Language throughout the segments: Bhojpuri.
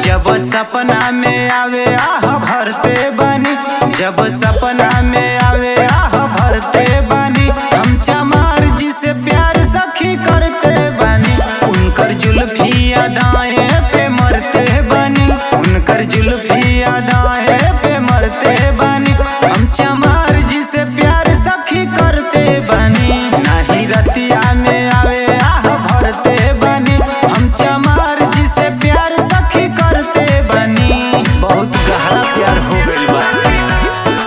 जब सपना में आवे आह भरते बानी जब सपना में आवे आह भरते बानी हम चमार जी से प्यार सखी करते बानी उनकर जुल्फी अदाएं पे मरते बानी उनकर जुल्फी अदाएं पे मरते बानी हम चमार जी से प्यार सखी करते बानी नाही रतिया में आवे आह भरते बानी हम चमार जी से प्यार सखी करते बानी बहुत गहरा प्यार हो गइल बा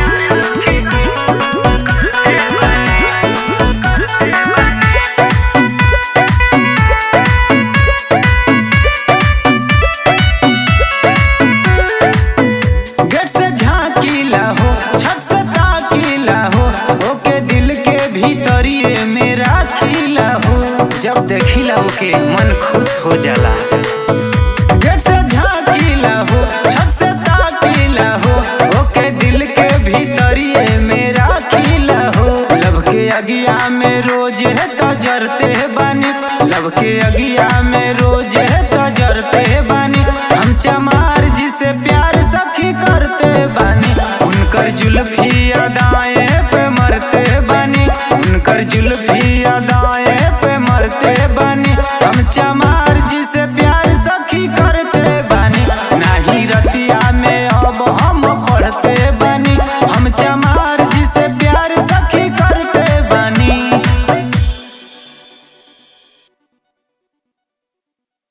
गेट से झांकीला हो छत से ताकीला हो ओके दिल के भीतरिए में राखीला हो जब देखिला ओके मन खुश हो जाला गेट से झांकीला हो छत से ताकीला हो ओके दिल के भीतरिए में राखीला हो लब के अगिया में रोज है तजरते बानी लब के अगिया में रोज है तजरते बानी हम चमार जी से प्यार सखी करते बानी उनकर जुल्फी अदाएं पे मरते बानी उनकर जुल्फी अदाएं पे मरते बानी हम चमार जी से प्यार